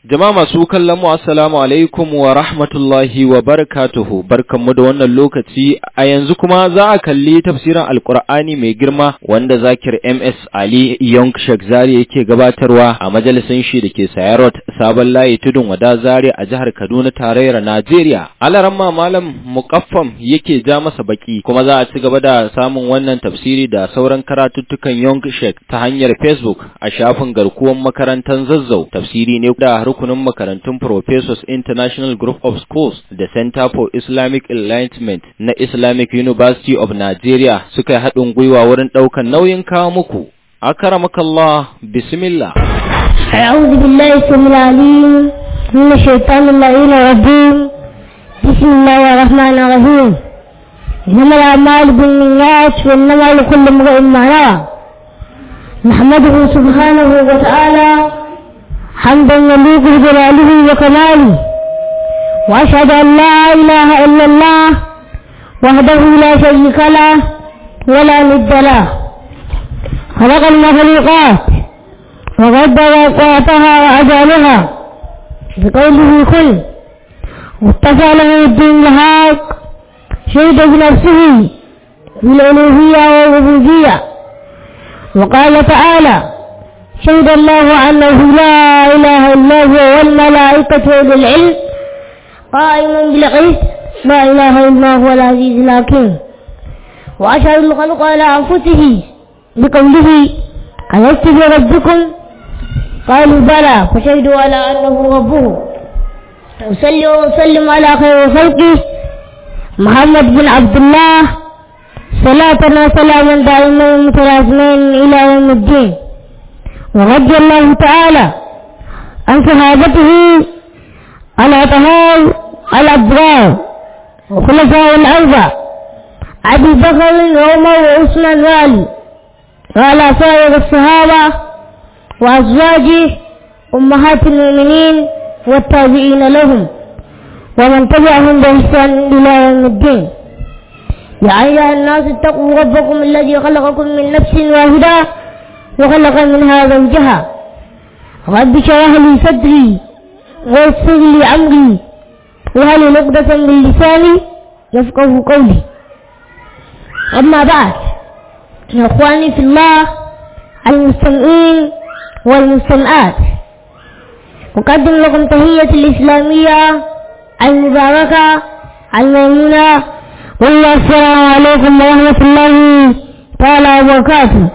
Jama'a masu kallon mu assalamu alaikum wa rahmatullahi wa barakatuhu barkanmu da wannan lokaci a yanzu kuma za a kalli tafsirin alkur'ani mai girma wanda zakir MS Ali Young Sheikh Zari yake gabatarwa a majalisin shi da ke Sayarot Sabon Layi Tudun Wada Zari a jihar Kaduna tarayyar Najeriya. Alaramma Malam Muqaffam yake ja masa baki kuma za a ci gaba da samun wannan tafsiri da sauran karatuttukan Young Sheikh ta hanyar Facebook a shafin garkuwan makarantar Zazzau. Tafsiri ne da rukunin makarantun Professors International Group of Schools da Center for Islamic Enlightenment na Islamic University of Nigeria suka yi haɗin gwiwa wurin ɗaukar nauyin kawo muku. Akaramakallah, bismillah. أعوذ بالله السميع العليم من الشيطان اللعين الرجيم بسم الله الرحمن الرحيم إنما الأعمال بالنيات وإنما لكل امرئ ما نوى نحمده سبحانه وتعالى حمدا يليق بجلاله وكماله وأشهد أن لا إله إلا الله وحده لا شريك له ولا ند له خلق المخلوقات وقدر أقواتها وأجالها بقوله كن واتفى له الدين الحق شهد بنفسه بالألوهية والربوبية وقال تعالى شهد الله أنه لا إله إلا هو والملائكة أولي العلم قائما بالقسط لا إله إلا هو العزيز الحكيم وأشهد الخلق على أنفسه بقوله ألست بربكم قالوا بلى فشهدوا على أنه ربه أصلي وأسلم على خير خلقه محمد بن عبد الله صلاة وسلاما دائما متلازمين إلى يوم الدين ورضي الله تعالى عن صحابته الأطهار الأبرار وخلفاء الأربع أبي بكر وعمر وعثمان وعلي وعلى سائر الصحابة وأزواجه أمهات المؤمنين والتابعين لهم ومن تبعهم بإحسان إلى يوم الدين يا أيها الناس اتقوا ربكم الذي خلقكم من نفس واحدة وخلق منها زوجها رب اشرح لي صدري ويسر لي أمري وهل عقدة من لساني يفقه قولي أما بعد يا إخواني في الله المستمعين والمستمعات أقدم لكم تحية الإسلامية المباركة الميمونة والله السلام عليكم ورحمة الله تعالى وبركاته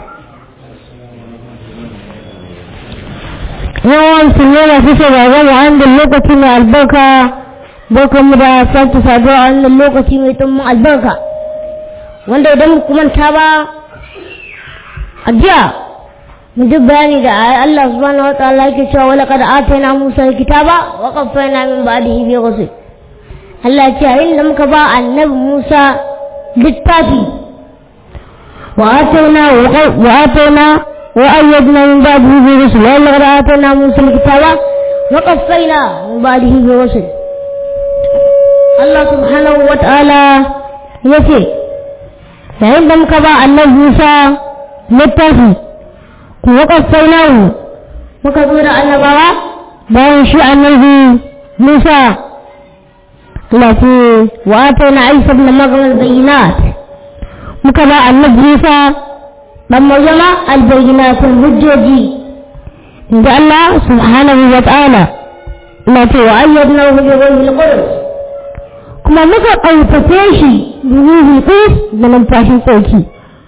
yawan sunye masu shagagar da hannun lokaci mai albarka barkan mu da sake saduwa a wannan lokaci mai tummun albarka wanda idan ku manta ba a jiya mu ji bayani da Allah subhanahu wa ta'ala yake cewa wala kad atayna Musa kitaba wa qaffayna min ba'dihi bi rusul Allah ya ce yayin da muka ba annabi Musa littafi wa atayna wa atayna wa ayyadna min ba'dihi bi rusul wala kad atayna Musa kitaba wa qaffayna min ba'dihi bi rusul Allah subhanahu wa ta'ala ya ce yayin da muka ba annabi Musa littafi ku waƙasai namu muka zo da annabawa bayan shi annabi Musa lati wa atayna Isa ibn Maryam al-bayyinat muka ba annabi Musa dan Maryama al-bayyinat al-hujjoji inda Allah subhanahu wa ta'ala lati wa ayyadnahu bi ruhil qudus kuma muka ƙarfafe shi da ruhul qudus da numfashin tsarki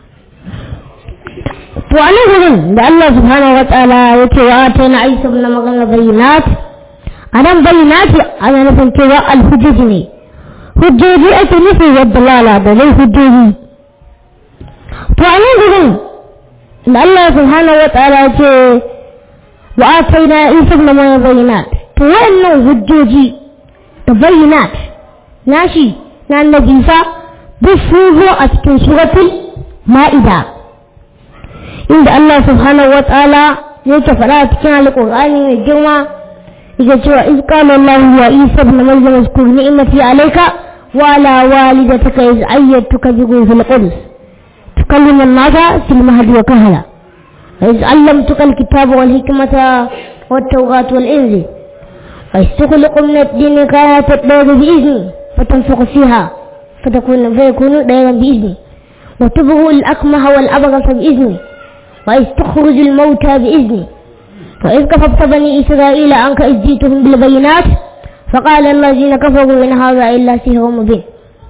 to a nan gurin da Allah subhanahu wa ta'ala ya ce wa ta na aisa na magana bayyinat a nan bayyinat ana nufin cewa alhujjoji ne hujjoji ake nufi yadda lala da zai hujjoji to a nan gurin da Allah subhanahu wa ta'ala ya ce wa ta na aisa na magana bayyinat to wayannan hujjoji da bayyinat nashi na annabi sa duk sun zo a cikin suratul ma'ida inda Allah subhanahu wa ta'ala yake faɗa a cikin alƙur'ani mai girma yake cewa iz qala Allah ya Isa ibn Maryam uzkur ni'mati alayka wa ala walidataka iz ayyatuka bi ruhil qudus tukallimu an-nasa fil mahdi wa kahla وإذ علمتك الكتاب والحكمة والتوراة والإنجيل ويستخلق من الدين كانت الدور بإذنه فتنفق فيها فتكون فيكون ديرا بإذنه وتبغ الأكمه والأبرص بإذنه وإذ تخرج الموتى بإذنه وإذ كففت بني إسرائيل عنك إذ جئتهم بالبينات فقال الذين كفروا إن هذا إلا سحر مبين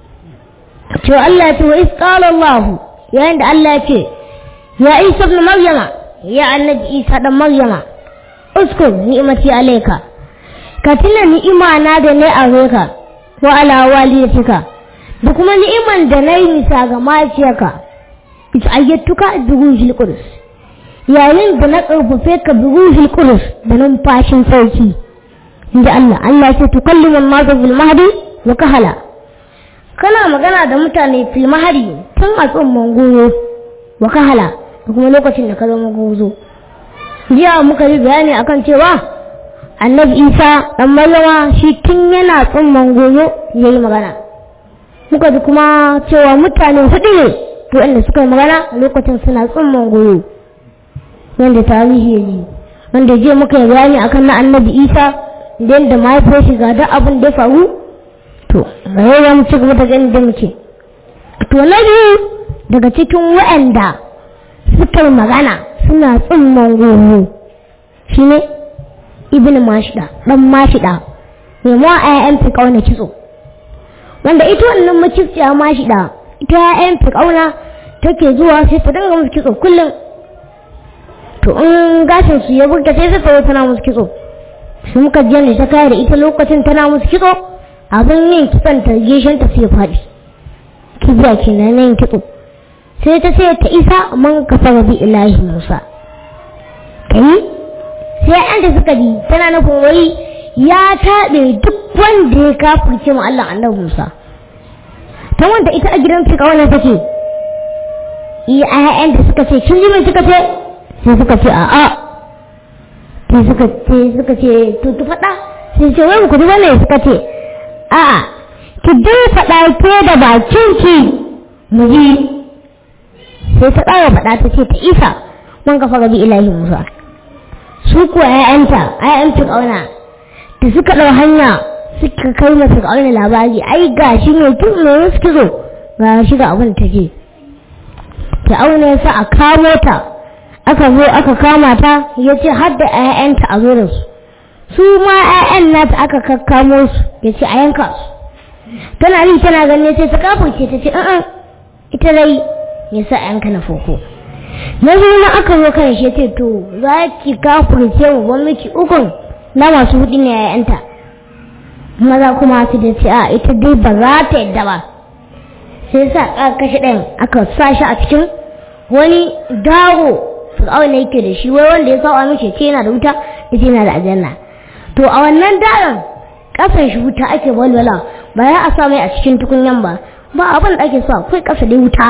to Allah ce wa isqala Allah yayin da Allah ce ya Isa ibn Maryama ya annabi Isa dan Maryama uskur ni'mati alayka ka tuna ni'ima na da ne a ka wa ala walidatika da kuma ni'iman da na yi nisa ga mahaifiyarka ita ayyatuka bi ruhil qudus yayin da na karfafe ka bi ruhil qudus da numfashin sauki inda Allah Allah ya ce tukallimu an-nasa bil mahdi wa kahala kana magana da mutane fil mahdi tun a tsumman goyo wa kahala da kuma lokacin da ka zama gozo jiya muka yi bayani akan cewa annabi isa dan maryama shi tun yana tsumman goyo yayi magana muka ji kuma cewa mutane hudu ne to inda suka yi magana lokacin suna tsumman goyo wanda tarihi ya yi wanda jiya muka yi bayani akan na annabi isa da yadda mahaifiyar shi ga duk abin da ya faru to ga yau za mu ci gaba da ganin da muke to na biyu daga cikin waɗanda suka yi magana suna tsumman goyo shine ibn mashida dan mashida mai ma ayyan fi kauna kitso wanda ita wannan makifciya mashida ita ayyan fi kauna take zuwa sai ta dinga musu kitso kullum to in gashin su ya burta sai ta tana musu kitso su muka ji ne ta kai da ita lokacin tana musu kitso abin yin kitson ta geshen ta sai faɗi kibiya kenan yin kitso sai ta sai ta isa man kafa bi ilahi musa kai sai an da suka ji tana nufin wai ya taɓe duk wanda ya kafirce mu Allah annabi Musa ta wanda ita a gidan fi kawana take iya ayyan da suka ce kin ji mai suka ce sai suka ce a'a sai suka ce suka ce to ki faɗa sai ce wai ku ji wannan suka ce a'a ki dai faɗa ke da bakin ki mu ji sai ta ƙara faɗa ta ce ta isa man kafa gabi ilahi Musa su kuwa ‘ya'yanta ‘ya'yan fir'auna da suka ɗau hanya suka kai ma fir'auna labari ai ga shi ne tun mai suke zo ga shi ga abin ta ke fir'auna ya sa a kamo ta aka zo aka kama ta ya ce har da ‘ya'yanta a zo da su su ma ‘ya'yan nata aka kakkamo su ya ce a yanka su tana yi tana ganin sai ta kafurce ta ce a'a ita dai ya sa ‘yanka na foko na zo na aka zo kan shi ce to za ki kafurce mu ban miki ukun na masu hudu ne yayanta maza kuma su da ce a ita dai ba za ta yadda ba sai sa aka kashe ɗayan aka sa shi a cikin wani dago fir'aun ne yake da shi wai wanda ya sawa mishi ce yana da wuta ya ce yana da aljanna to a wannan daron kasan shi wuta ake walwala ba ya a sa mai a cikin tukunyan ba ba abin da ake so akwai kasa dai wuta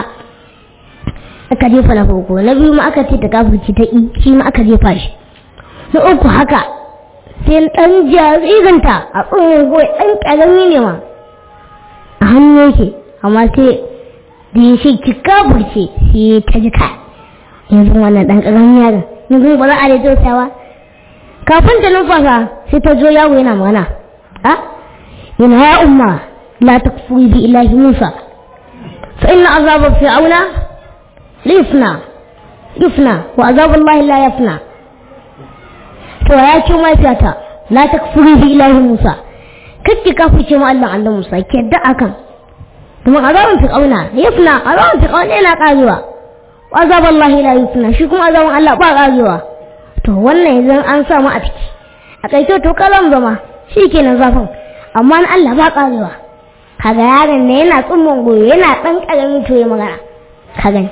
aka jefa na farko na biyu ma aka ce ta kafirci ta shi ma aka jefa shi na uku haka sai dan jariranta a tsohon goyi dan karami ne ma a hannu yake amma sai da ya ce ki kafirce sai ta ji ka yanzu wannan dan karamin yaron yanzu ba za a da tausawa kafin ta numfasa sai ta zo yawo yana magana a yana ya umma la takfuri bi ilahi musa fa inna azaba fir'auna lifna yufna wa azabullahi la yafna to ya ce mafiyata la takfuru bi ilahi musa kake kafirce mu Allah Allah musa ke da akan kuma azabun fir'auna yafna azabun fir'auna yana karewa wa azabullahi la yufna shi kuma azabun Allah ba karewa to wannan yanzu an samu a ciki a kai to kalam zama shikenan zafin amma na Allah ba karewa kaga yaron ne yana tsumman goyo yana dan karamin to ya magana ka gani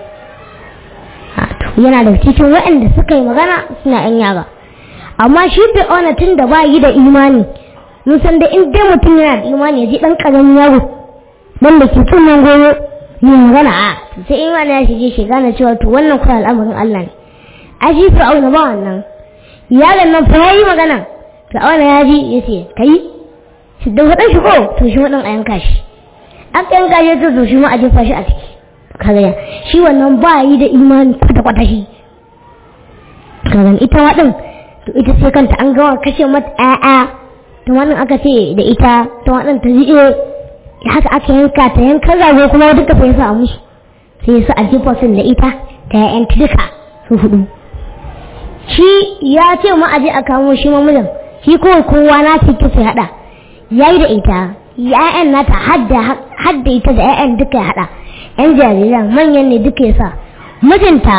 yana da cikin waɗanda suka yi magana suna yan yaga amma shi fir'auna tun da ba yi da imani mun san da in dai mutum yana da imani ya ji dan karamin yaro dan da ke tunan goyo yi magana a sai imani ya shige shi gane cewa to wannan kuma al'amarin Allah ne a shi fir'auna ba wannan yaron nan fa yayi magana fir'auna ya ji ya ce kai shi da wadan shi ko to shi wadan a yanka shi aka yanka shi to shi ma a jefa shi a ciki kaga shi wannan ba yi da imani kwata-kwata shi kaga ita waɗin to ita sai kanta an gawa kashe mata ƴaƴa tumanin aka ce da ita tumanin ta ji haka aka yanka ta yankan rago kuma duka sai sa musu sai su a jifosin da ita ta yayan duka su hudu shi ya ce ma aje a kamo shi mamujin shi kawai kowa na ce sai hada yayi da ita ya'yan nata hadda ita da ya'yan duka ya hada yan jariran manyan ne duka ya sa mijinta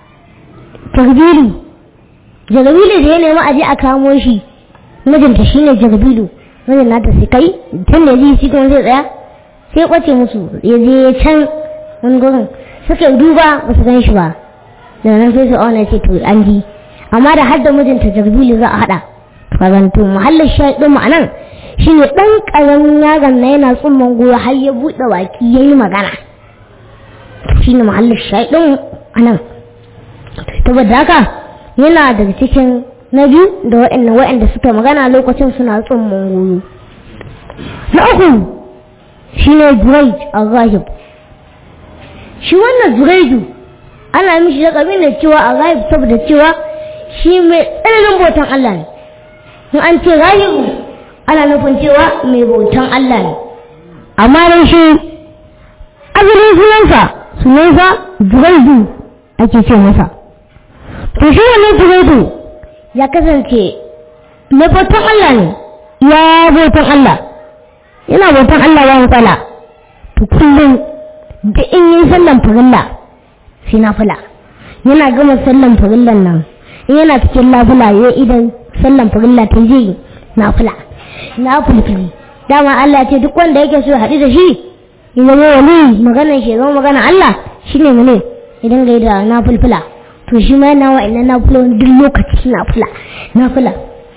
tarbilu jagabilu da ya nemi aje a kamo shi mijinta shine jagabilu mijin nata sai kai tun da zai shi kuma zai tsaya sai kwace musu ya je can wani gurin suka yi duba ba su gan shi ba da nan sai su auna ce to an ji amma da har da mijinta jagabilu za a hada kazanto muhallin shaɗin mu anan shine ɗan ƙaramin yaron na yana tsumman goyo har ya buɗe baki ya yi magana shine muhallin shaɗin anan saboda haka yana daga cikin na biyu da waɗanda waɗanda suka magana lokacin suna tsumman goyo na uku shine Juraij al-Ghahib shi wannan Juraiju ana mishi da kabin da cewa al-Ghahib saboda cewa shi mai tsananin bautan Allah ne in an ce Ghahibu ana nufin cewa mai bautan Allah ne amma dan shi asalin sunansa sunansa Juraiju ake ce masa to shi wannan Juraidu ya kasance mai bautan Allah ne ya bautan Allah yana bautan Allah ya matsala to kullum da in yi sallan farilla sai na fula yana gama sallan farillan nan in yana cikin labula ya idan sallan farilla ta yi na fula na fulfili dama Allah ce duk wanda yake so haɗu da shi ya zama wani maganar shi zama magana Allah shine mu ne idan ga da na fulfula to shi ma yana wa'annan na fula duk lokaci na fula na fula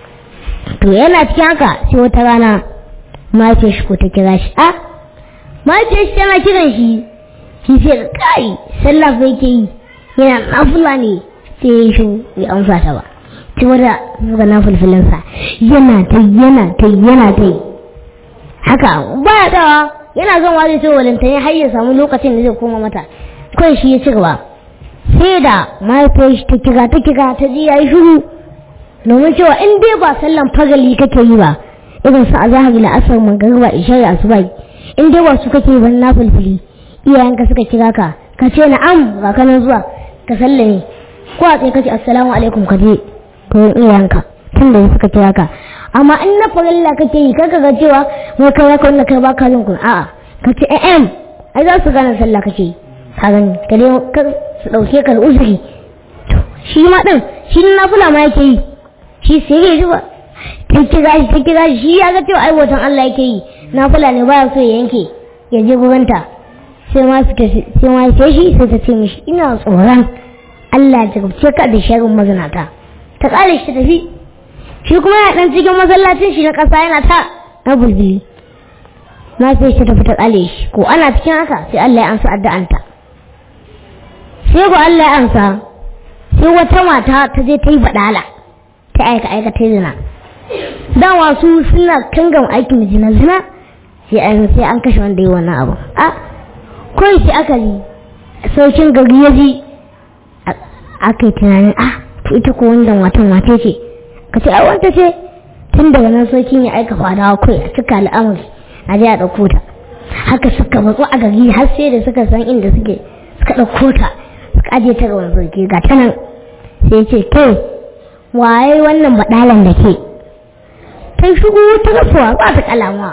to yana cikin haka sai wata rana mace shi ko ta kira shi a mace shi tana kiran shi shi sai kai sallah fa yake yi yana nafula ne sai ya shi ya amsa ta ba ci wata zuga na fulfulinsa yana ta yana ta yana ta haka ba ya dawa yana zan wani ce walanta ya har ya samu lokacin da zai koma mata kawai shi ya ci gaba sai da mahaifiyar shi ta kira ta kira ta ji ya yi shuru domin cewa in dai ba sallan fagali kake yi ba irin su a zahari la'asar magariba isha da asuba in dai ba su kake yi ban na fulfuli iyayenka suka kira ka ka ce na'am ga kanan zuwa ka sallame ko a tsaye kace assalamu alaikum ka je gurin iyayenka tun da suka kira ka amma in na farilla kake yi kaga ga cewa wai kai ya kawai kai baka jin kun a'a ka ce em ai za su gane sallah kake yi ka gani ka dai ka su dauke ka uzuri to shi ma din shi na fula ma yake yi shi sai ya ji ba ta kira shi ta kira shi ya ga cewa ai watan Allah yake yi na fula ne baya so ya yanke ya je gurinta sai ma fita sai ma sai shi sai ta ce mishi ina tsoron Allah ya jagabce ka da sharrin mazinata ta kare shi tafi shi kuma ya dan cikin masallacin shi na kasa yana ta na bulbuli na sai shi tafi ta kale shi ko ana cikin haka sai Allah ya ansa addu'anta sai ko Allah ya ansa sai wata mata ta je ta yi badala ta aika aika ta zina dan wasu suna kangan aikin zina zina sai an sai an kashe wanda yi wannan abu a kawai sai aka yi saukin gari ya ji aka yi tunanin ah to ita ko wannan watan wace ce ka ce ai wanta ce tun daga nan saukin ya aika fadawa kai a cika al'amari a je a ɗauko ta haka suka matsu a gari har sai da suka san inda suke suka ɗauko ta suka aje ta ga wani sauki ga ta nan sai ce kai waye wannan baɗalan da ke ta shigo ta rasuwa ba ta kalamuwa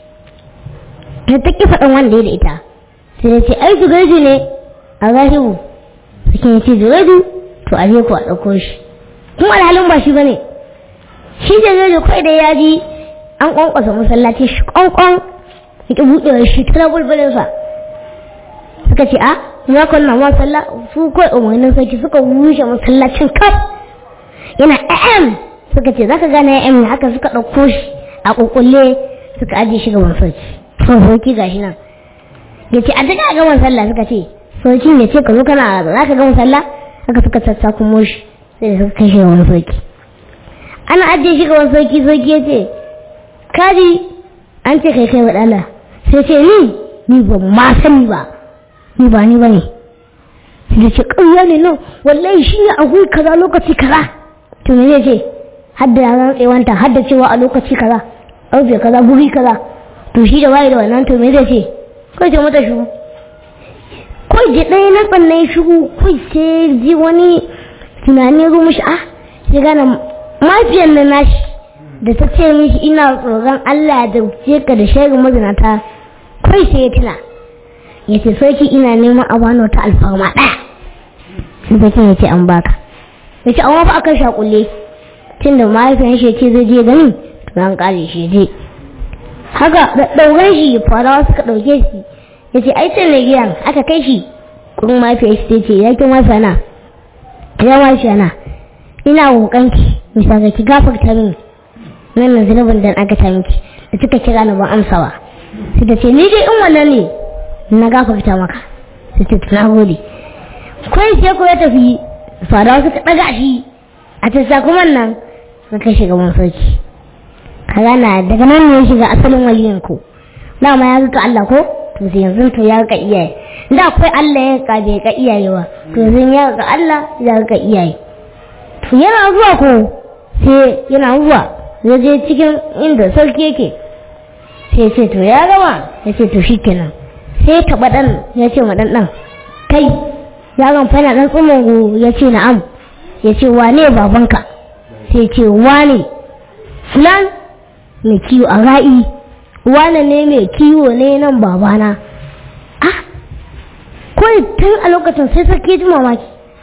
ta ta ki faɗin wanda ya da ita sai da ce ai zugaidu ne a zahibu suke ce zugaidu to a je ku a ɗauko shi kuma alhalin ba shi ba ne shi da zai kai da ya ji an ƙwanƙwasa masallaci shi ƙwanƙwan ya ƙi buɗewar shi ta bulbulinsa suka ce a ya kwanna masalla su kai umarnin sarki suka rushe masallacin kaf yana am suka ce zaka gane am ne haka suka ɗauko shi a ƙuƙulle suka ajiye shi gaban sarki sarki gashi nan ya ce a daga gaban sallah suka ce sarkin ya ce ka zo kana za ka gaban sallah haka suka tassa kuma shi sai da suka kai shi gaban sarki ana ajiye shi gaban sarki sarki ya ce kaji an ce kai kai wa ɗala sai ce ni ni ba ma sani ba ni ba ni ba ne sai da ce ƙarya ne nan wallahi shi ne akwai kaza lokaci kaza to me zai ce hadda ya tsewanta hadda cewa a lokaci kaza ƙarfe kaza guri kaza to shi da waye da wannan to me zai ce kai ce mata shigo kai je ɗaya na tsannan shigo kai sai ji wani tunani ya zo mishi ah sai gane mafiyar na nashi da ta ce mishi ina tsoron Allah da ce ka da shaidar mazinata kai sai ya tuna ya ce sarki ina neman a bani wata alfarma ɗaya sai sarkin ya ce an baka ya ce amma fa akan shakulle tun da mahaifiyar shi ce zai je gani to an kare shi je haka da ɗauran shi farawa suka ɗauke shi ya ce ai sai giyan aka kai shi kuma mahaifiyar shi ce ya kin wasa na ya washe na ina roƙonki misali ki gafarta min wannan zunubin da aka ta miki da kika kira ni ban amsawa sai ta ce ni dai in wannan ne na gafarta maka sai ta tuna gode kai sai ko ya tafi fadawa suka daga shi a ta kuma nan suka shiga mun sarki kaga na daga nan ne ya shiga asalin waliyin ku dama ya ga Allah ko to sai yanzu to ya ga iyaye da akwai Allah ya ga bai ga iyaye ba to yanzu ya ga Allah ya ga iyaye to yana zuwa ko sai yana zuwa ya je cikin inda sarki yake sai ce to ya gama ya ce to shikenan sai taɓa ɗan ya ce ma ɗan ɗan kai yaron fa yana ɗan tsumungu ya ce na'am ya ce wane babanka sai ce wane fulan mai kiwo a ra'i wane ne mai kiwo ne nan babana ah kawai tun a lokacin sai sarki ji mamaki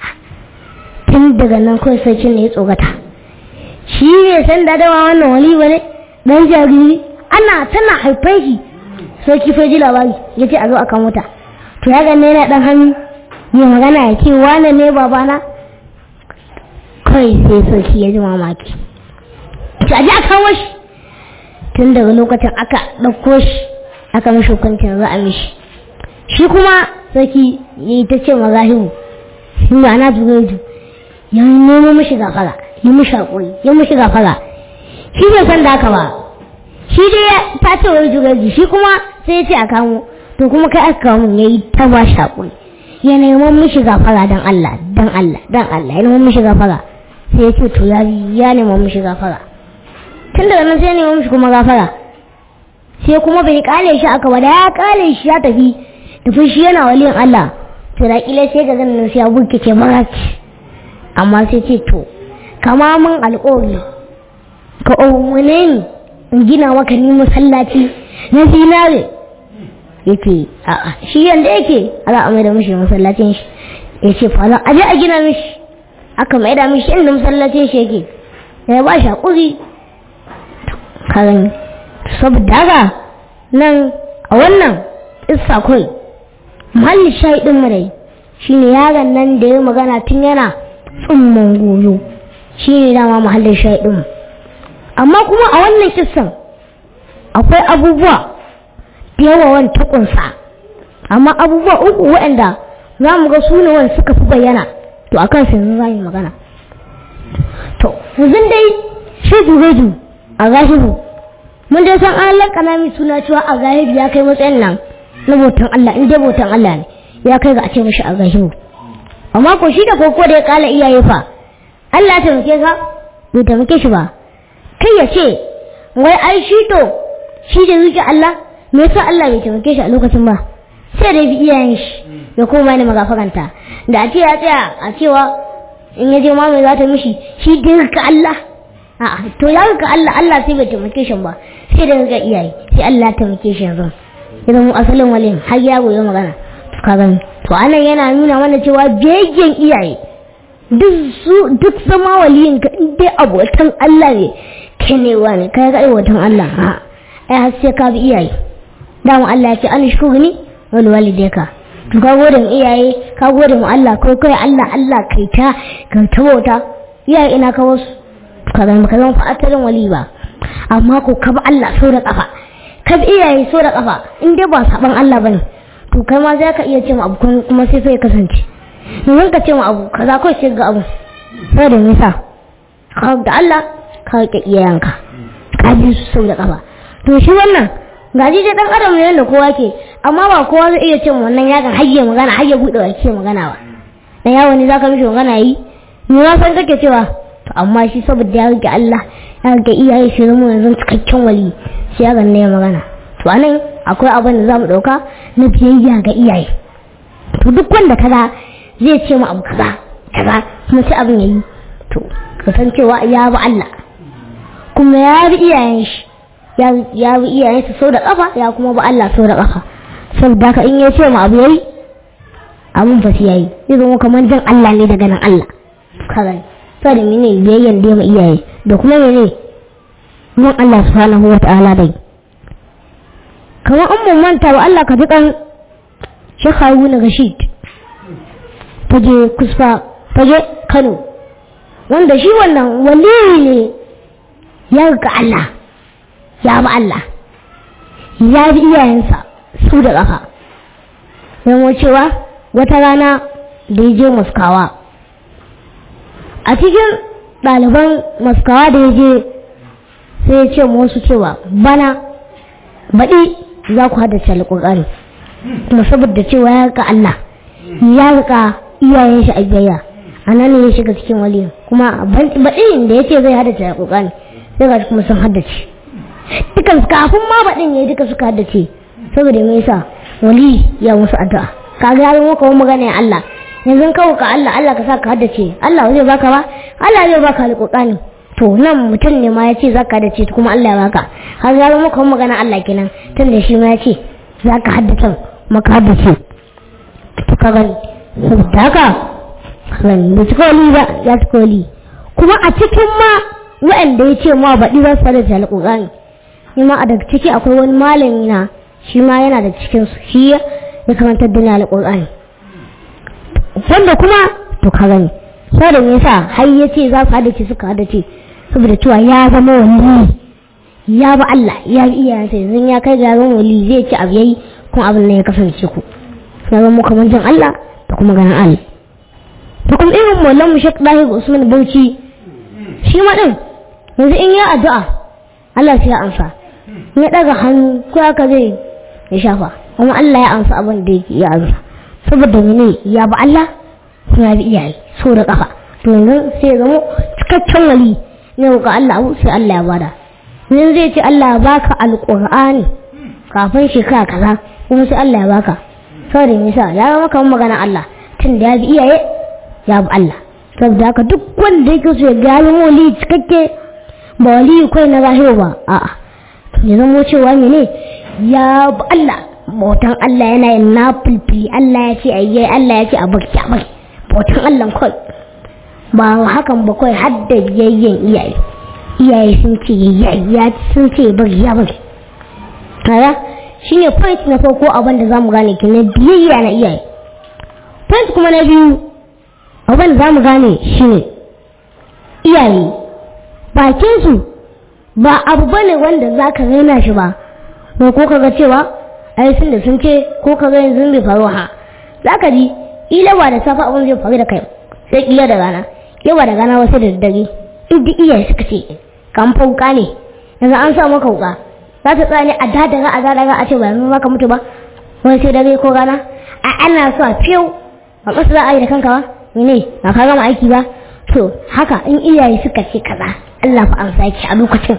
tun daga nan kawai sarki ne ya tsogata shi ne san dadawa wannan wali ba ne dan jariri ana tana haifan shi sai kifa ji labari ya ce a zo a kan wuta to ya ganne yana dan hannu ya magana ya ce wane ne babana kai sai sarki ya ji mamaki ta ji a kawo shi tun daga lokacin aka ɗauko shi aka mishi hukuncin za a mishi shi kuma sarki ya yi ta ce mazahibu shi ma na tugaitu ya nemo mishi gafara ya mishi haƙuri ya mishi gafara shi bai san da haka ba shi dai ta ce wai jugaji shi kuma sai ya ce a kamo to kuma kai aka kawo mun yayi ta ba shi haƙuri ya neman mishi gafara dan Allah dan Allah dan Allah ya neman mishi gafara sai ya ce to ya ya neman mishi gafara tun daga nan sai ya neman mishi kuma gafara sai kuma bai kale shi aka ba da ya kale shi ya tafi tafi shi yana waliyin Allah to da kila sai ga ganin sai ya buke ke maraki amma sai ce to kama mun alƙawari ka umarne ni in gina maka ni masallaci na zinare yake a'a shi yanda yake ala a maida mishi masallacin shi ya ce fara aje a gina mishi aka maida mishi inda masallacin shi yake ya ba shi haƙuri karan saboda haka nan a wannan isa kai mahalli shahidin mu dai shine yaron nan da ya magana tun yana tsumman goyo shine dama mahallin shahidin mu amma kuma a wannan kissan akwai abubuwa da yawa wani takunsa amma abubuwa uku waɗanda za mu ga su ne wani suka fi bayyana to a kan yanzu za mu magana to yanzu dai shi jureju a gahibu mun dai san an lakana mai suna cewa a gahibu ya kai matsayin nan na bautan Allah in dai bautan Allah ne ya kai ga a ce mashi a gahibu amma ko shi da koko da ya kala iyaye fa Allah ya taimake ka bai taimake shi ba kai ya ce wai ai shi to shi da zuci Allah me yasa Allah bai taimake shi a lokacin ba sai da bi iyayen shi ya koma ne magafaranta da a ce ya tsaya a cewa in ya je ma mai za ta mishi shi da ka Allah a'a to ya ga Allah Allah sai bai taimake shi ba sai da ga iyaye sai Allah ya taimake shi yanzu idan mu asalin walin har ya goyi magana to ka gani to anan yana nuna mana cewa biyayyen iyaye duk su duk zama waliyin ka in dai abotan Allah ne kai ne wani kai ga abotan Allah a ai har sai ka bi iyaye dama Allah ya ce an shukuru ni wal walidayka to ka gode mu iyaye ka gode mu Allah kai kai Allah Allah kai ta ka ta bauta iyaye ina ka wasu ka zama ka zama fa'atarin wali ba amma ko ka bi Allah so da kafa ka bi iyaye so da kafa in dai ba saban Allah bane to kai ma za ka iya ce abu kuma sai sai kasance domin ka ce ma abu kaza kawai sai ga abu sai da nisa ka da Allah ka ka iyayenka ka bi su sau da kafa to shi wannan gaji dai dan adam ne da kowa ke amma ba kowa zai iya ce wannan yakan hayye magana hayye bude baki magana ba dan yawo ne zaka mishi magana yi ni ma san kake cewa to amma shi saboda ya rike Allah ya rike iyaye shi zama yanzu cikakken wali sai yaron ne ya magana to anan akwai abin da za mu ɗauka na biyayya ga iyaye to duk wanda kaza zai ce mu abu kaza kaza kuma sai abin yayi to ka san cewa ya bi Allah kuma ya bi iyayen shi ya bi iyayen shi sau da kafa ya kuma bi Allah sau da kafa saboda haka in ya ce mu abu yayi abun fa sai yayi zai zama kamar jan Allah ne daga nan Allah kaga saboda mene biyayyan da ya iyaye da kuma mene mun Allah subhanahu wa ta'ala dai kamar an mun manta wa Allah ka ji kan Sheikh Haruna Rashid fage kusfa fage Kano wanda shi wannan wali ne ya ga Allah ya bi Allah ya bi iyayensa su da ƙafa zama cewa wata rana da ya je maskawa a cikin ɗaliban maskawa da ya je sai ya ce wasu cewa bana baɗi za ku haddace alƙur'ani kuma saboda cewa ya ga Allah ya riƙa iyayen shi a biyayya a nan ne ya shiga cikin waliyin kuma baɗin da ya ce zai haddace alƙur'ani sai ga kuma sun haddace dukan kafin ma baɗin ya duka suka haddace saboda me yasa wali ya musu addu'a kaga ya zama kawai magana ya Allah yanzu kawo ka Allah Allah ka sa ka haddace Allah zai baka ba Allah zai baka alƙur'ani to nan mutum ne ma ya ce za ka haddace kuma Allah ya baka har ya zama kawai magana Allah kenan tun da shi ma ya ce za ka haddace maka haddace to ka gani saboda haka gani da cika wali ba ya cika wali kuma a cikin ma waɗanda ya ce ma baɗi za su haddace alƙur'ani ni ma a daga ciki akwai wani malami na shi ma yana da cikin su shi ya karantar da ni alƙur'ani wanda kuma to ka gani saboda me yasa har ya ce za su haddace suka haddace saboda cewa ya zama wali ya ba Allah ya bi iyayensa yanzu ya kai ga zama wali zai ci abu yayi kuma abin nan ya kasance ku ya zama kamar jin Allah da kuma ganin Allah to kuma irin mallan mu Sheikh Dahir Usman Bauchi shi ma din yanzu in ya addu'a Allah sai ya amsa in ya daga hannu ko haka zai ya shafa kuma Allah ya amsa abin da yake ya amsa saboda mene ya ba Allah kuma ya bi iyaye so da kafa to yanzu sai ya zama cikakken wali ne ga Allah abu sai Allah ya bada yanzu zai ce Allah ya baka alqur'ani kafin shekara kaza kuma sai Allah ya baka saboda me yasa ya zama kamar magana Allah tun da ya bi iyaye ya bi Allah saboda haka duk wanda yake so ya gani wali cikakke ba wali kai na zahiri ba a'a ya zama cewa mene ya bi Allah bautan Allah yana yin na fulfili Allah ya ce ayyai Allah ya ce a baki a baki bautan Allah kawai ba hakan ba kawai har da biyayyen iyaye iyaye sun ce ya sun ce bari ya bari kaga shine point na farko abin da zamu gane ki na biyayya na iyaye point kuma na biyu abin da zamu gane shine iyaye bakin su ba abu bane wanda zaka raina shi ba ko ko kaga cewa ai sun da sun ce ko kaga yanzu bai faru ha zaka ji ila ba da safa abin zai faru da kai sai kila da rana yawa da rana wasu da daddare in duk iyaye suka ce kan fauka ne yanzu an sa maka wuka za ta tsaya ne a dadara a dadara a ce ba yanzu maka mutu ba wani sai dare ko rana a ana so a fiyau a ƙasa za a yi da kanka ba ne ba ka gama aiki ba to haka in iyaye suka ce kaza Allah fa an saki a lokacin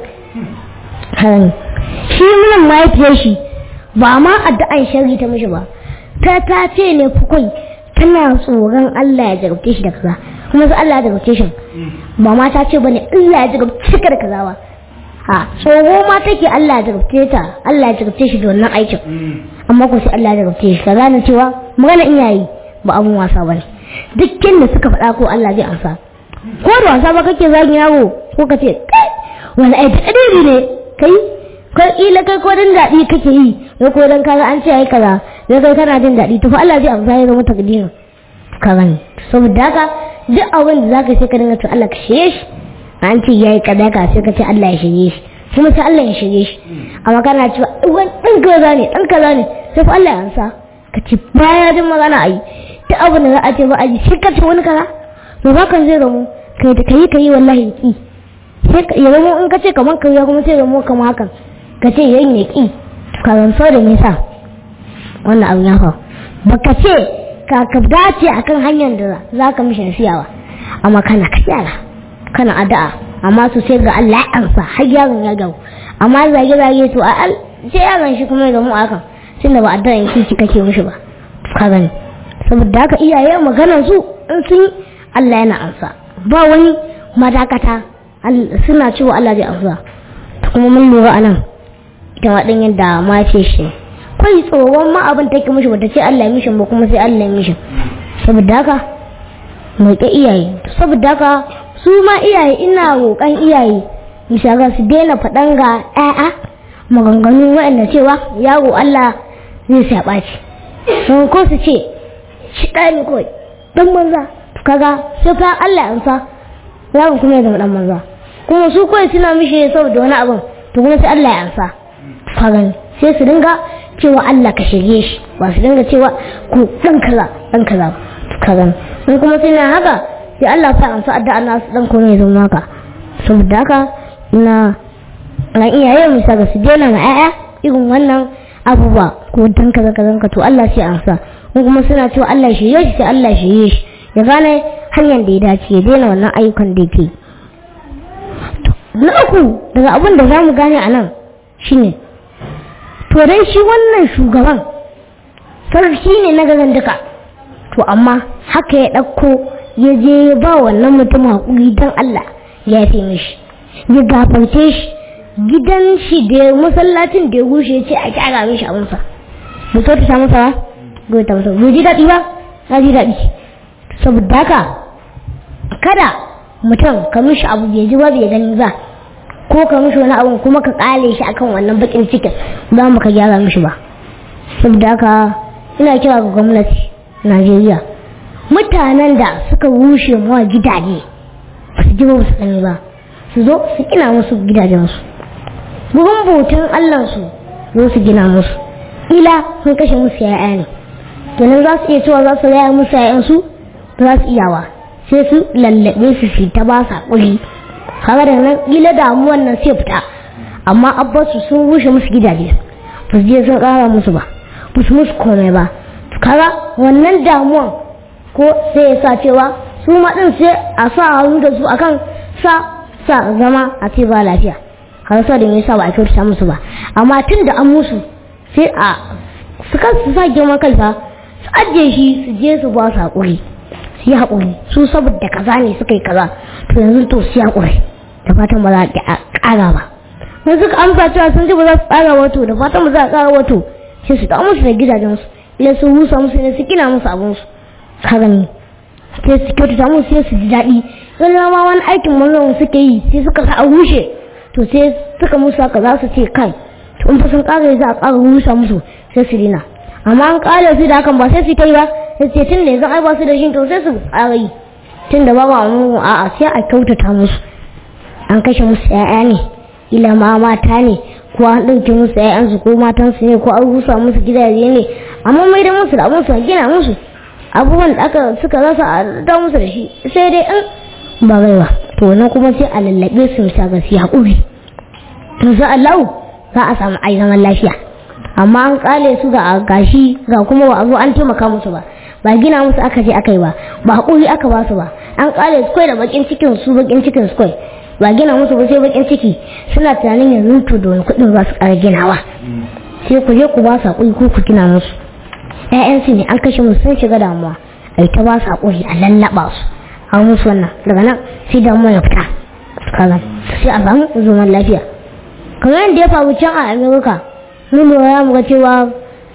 shi munan mahaifiyar shi ba ma addu'an shari ta mishi ba ta ta ce ne fukai tana tsoron Allah ya jarabce shi da kaza kuma sai Allah ya jarabce shi ba ma ta ce bane Allah ya jarabce ka da kaza ba ha tsoro ma take Allah ya jarabce ta Allah ya jarabce shi da wannan aikin amma ko sai Allah ya jarabce shi kaza na cewa magana iyaye ba abun wasa bane dukkan da suka faɗa ko Allah zai amsa ko da wasa ba kake zagin yaro ko ka ce kai wani ai kadiri ne kai ko ila kai ko dan dadi kake yi ko ko dan kaga an ce ai kaza sai kai kana jin dadi to fa Allah zai amsa ya zama takdirin ka gani saboda haka duk abin da zaka sai ka dinga to Allah ka shirye shi an ce yayi kaza ka sai ka ce Allah ya shirye shi kuma sai Allah ya shirye shi amma kana cewa wani dan kaza ne dan kaza ne sai fa Allah ya amsa ka ce baya jin magana ai duk abin da za a ce ba a ji sai ka ce wani kaza to ba kan zai zamo kai da kai kai wallahi ki sai ya zamo in ka ce kaman kai kuma sai zamo kamar hakan ka ce yayin ya ki ka zanto da nisa wannan abu ya faru baka ce ka ka dace akan hanyar da za ka mishi nasiyawa amma kana kasala kana addu'a amma su sai ga Allah ya ansa har yaron ya gawo amma zage-zage to a al sai yaron shi kuma ya zama akan tunda ba addu'a in kici kake mishi ba ka gani saboda haka iyaye maganar su in sun yi Allah yana amsa ba wani madakata suna cewa Allah zai amsa kuma mun lura anan ita ma din yadda ma ce shi kai tsoron ma abin take mishi bata ce Allah mishi ba kuma sai Allah mishi saboda haka mai ka iyaye saboda haka su ma iyaye ina roƙan iyaye misaga su daina faɗan ga ƴaƴa maganganu waɗanda cewa yaro Allah zai sa ɓaci don ko su ce shi ɗaya ne kawai ɗan manza kaga sai fa Allah ya sa yaron kuma ya zama ɗan manza kuma su kawai suna mishi saboda wani abin to kuma sai Allah ya ansa kaga sai su dinga cewa Allah ka shirye shi ba su dinga cewa ku ɗan kaza ɗan kaza kaga in kuma sai na haka sai Allah sa amsa addu'a na su ɗan kuma ya zama haka saboda haka ina ran iyaye mu saka su daina ma 'ya'ya irin wannan abubuwa ko dan kaza kaza ka to Allah sai amsa ko kuma suna cewa Allah shirye shi sai Allah shirye shi ya gane hanyar da ya dace ya daina wannan ayyukan da yake na uku daga abin da za mu gane a nan shine to dai shi wannan shugaban sarki ne na gazan duka to amma haka ya ɗauko ya je ya ba wannan mutum haƙuri don Allah ya fi mishi ya gafarce shi gidan shi da masallacin da ya gushe ya ce a kyara mishi abinsa bai so ta masa ba bai ta masa bai ji daɗi ba na ji daɗi saboda haka kada mutum ka mishi abu bai ji ba bai gani ba ko ka mishi wani abu kuma ka kale shi akan wannan bakin cikin ba mu ka gyara mishi ba saboda haka ina kira ga gwamnati Najeriya mutanen da suka rushe mawa gidaje ba su ji ba su gani ba su zo su gina musu gidajensu gurin bautan Allahnsu zo su gina musu ila sun kashe musu ya'ya ne kenan za su iya cewa za su raya musu ya'yansu ba za su iyawa sai su lallabe su su ta ba sa kuri kaga da nan ila damuwan nan sai fita amma abbasu sun rushe musu gidaje ba su je sun kara musu ba ba su musu komai ba kaga wannan damuwan ko sai ya sa cewa su ma din sai a sa hannu da su akan sa sa zama a ce ba lafiya har sa da me yasa ba a kyautata musu ba amma tun da an musu sai a su kan su sa girman kai fa su ajiye shi su je su ba su haƙuri su yi haƙuri su saboda kaza ne suka yi kaza to yanzu to su yi haƙuri da fatan ba za a ƙara ba mun suka amsa cewa sun ji ba za su ƙara wato da fatan ba za a ƙara wato sai su da musu da gidajensu ila su rusa musu ne su gina musu abinsu ka gani sai su kyautata musu sai su ji daɗi in ma wani aikin manzon suke yi sai suka sa a rushe to sai suka musu haka za su ce kai to in fa sun ƙara za a ƙara rusa musu sai su dina amma an ƙara su da hakan ba sai su kai ba sai ce tun da yanzu ai ba su da shi to sai su ƙara yi tun da babu amu a'a sai a kyautata musu an kashe musu ƴaƴa ne ila ma mata ne ko an ɗauke musu ƴaƴansu ko matansu ne ko an rusa musu gidaje ne amma mai da musu da abin su gina musu abubuwan da aka suka rasa a da musu da shi sai dai in ba baiwa to nan kuma sai a lallabe su bisa ga su haƙuri to za Allah za a samu ai zaman lafiya amma an kale su ga gashi ga kuma ba a zo an taimaka musu ba ba gina musu aka je aka yi ba ba haƙuri aka ba su ba an kale su kai da bakin cikin su bakin cikin su kai ba gina musu ba sai bakin ciki suna tunanin yanzu to da wani kuɗin za su ƙara ginawa sai ku je ku ba su haƙuri ko ku gina musu ƴaƴansu ne an kashe musu sun shiga damuwa ai ta ba su haƙuri a lallaɓa su a musu wannan daga nan sai damuwa ya fita kaga sai a samu zaman lafiya kamar yadda ya faru can a amerika mun lura mu ga cewa